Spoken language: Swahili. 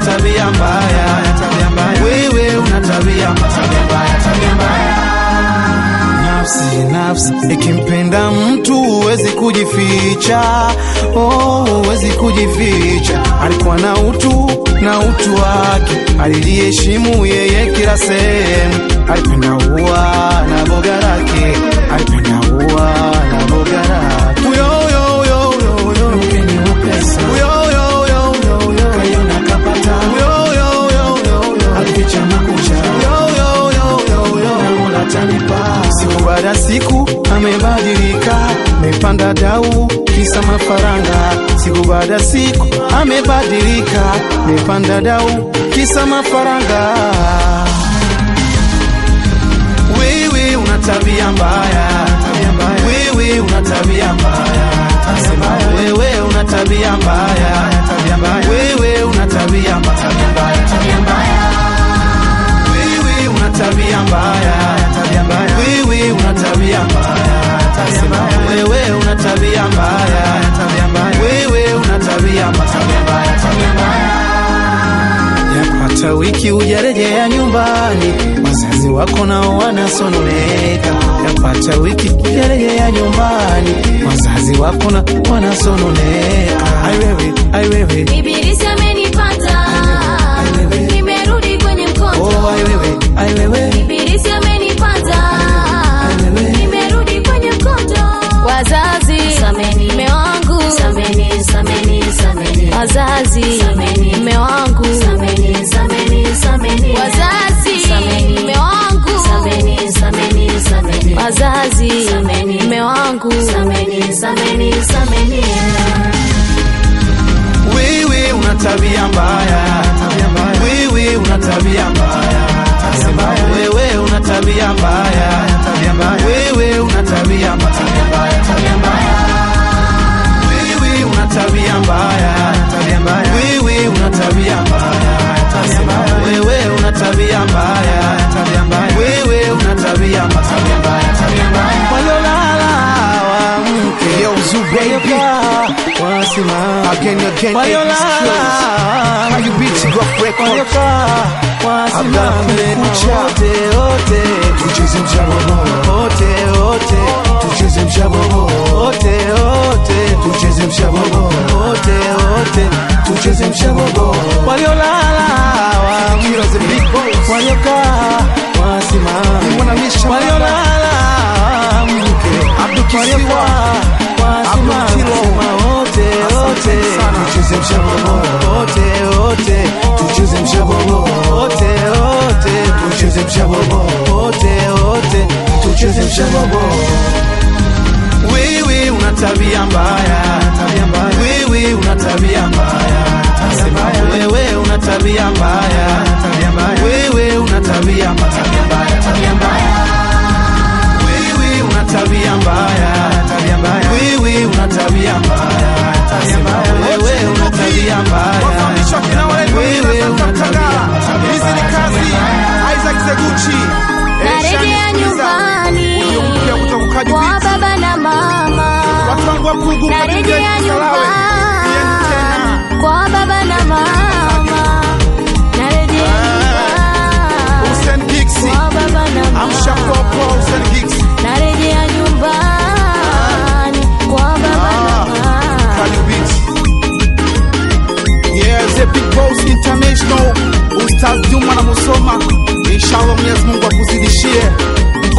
tabia mbaya, tabia mbaya. Wewe una tabia mbaya, tabia mbaya, tabia mbaya. Nafsi, nafsi ikimpenda mtu huwezi kujificha, oh, huwezi kujificha. Alikuwa na utu na utu wake, aliliheshimu yeye kila sehemu. Alipenda ua na boga lake, alipenda ua na boga lake. Uyo, uyo, uyo, uyo, uyo. Mkeni wa pesa. Uyo, uyo, uyo, uyo, uyo. Kaiona kapata. Uyo, uyo, uyo, uyo, uyo. Alificha makucha. Uyo, uyo, uyo, uyo, uyo. Na Mola atanipa. Siku baada ya siku amebadilika, amepanda dau kisa mafaranga. Siku baada ya siku amebadilika, amepanda dau kisa mafaranga. Wewe una tabia mbaya, tabia mbaya. Wewe una tabia mbaya, tabia mbaya. Wewe una tabia mbaya, tabia mbaya. Wewe una tabia mbaya, tabia mbaya, tabia mbaya. Wewe una tabia mbaya, tabia mbaya. Wewe una tabia mbaya, tabia mbaya. Wewe una tabia mbaya, tabia mbaya. Wewe una tabia mbaya, tabia mbaya, tabia mbaya. Yapata wiki hujarejea nyumbani, wazazi wako nao wanasononeka. Yapata wiki hujarejea nyumbani, wazazi wako na wanasononeka. Ai wewe, ai wewe, Ibilisi amenipata, nimerudi kwenye mkondo. oh ai wewe, ai wewe, Ibilisi amenipata, nimerudi kwenye mkondo. Wazazi, sameni mme wangu, sameni, sameni, sameni. Wazazi, sameni mme wangu, sameni, sameni, sameni. Wazazi, sameni mme wangu, sameni, sameni, sameni. Wazazi, sameni mme wangu, sameni, sameni, sameni. wewe una tabia mbaya, tabia mbaya. Wewe una tabia mbaya, tabia mbaya. Wewe una tabia mbaya, tabia mbaya. Wewe una tabia mbaya, tabia mbaya, tabia mbaya. Wewe una tabia mbaya, tabia mbaya. Wewe una tabia mbaya, tabia mbaya. Wewe una tabia mbaya, tabia mbaya. Wewe una tabia mbaya, tabia mbaya, tabia mbaya. Waliolala waamke, Yo, Zoo baby. wasimame. Again, again, Waliolala How you beat it, rough record. waliokaa wasimame Kucha. wote wote Tucheze mshabobo, wote wote tucheze mshabobo, wote wote tucheze mshabobo, wote wote tucheze mshabobo. waliolala waamke, Heroes and big boys. waliokaa wasimame Wanamisha waliolala waamke, Abdul Kisiwa. waliokaa wasimame Abdul Kilo. wote wote Tucheze mshabobo, wote wote tucheze mshabobo, wote wote tucheze mshabobo, wote wote tucheze mshabobo. wewe una tabia mbaya tabia mbaya wewe una tabia mbaya tabia mbaya wewe una tabia mbaya tabia mbaya wewe una tabia mbaya tabia mbaya tabia mbaya wewe una tabia mbaya tabia mbaya wewe una tabia mbaya tabia mbaya wewe una tabia mbaya Wafundishwa kina wale wewe una tabia mbaya Hizi ni kazi Isaac Zeguchi. Narejea nyumbani Huyo mpya kutoka Kaji kwa Beats. baba na mama. Watu wangu wa Pugu, Narejea Kaji Salawe. Yeni tena. nyumbani kwa baba na mama. Narejea nyumbani Hussein Gixi. kwa baba na Amsha mama. Popo, Hussein Gixi. Narejea nyumbani kwa baba na mama. Kaji Beats. Yeah, the big boss international Ustaz Juma na Musoma inshallah Mwenyezi Mungu akuzidishie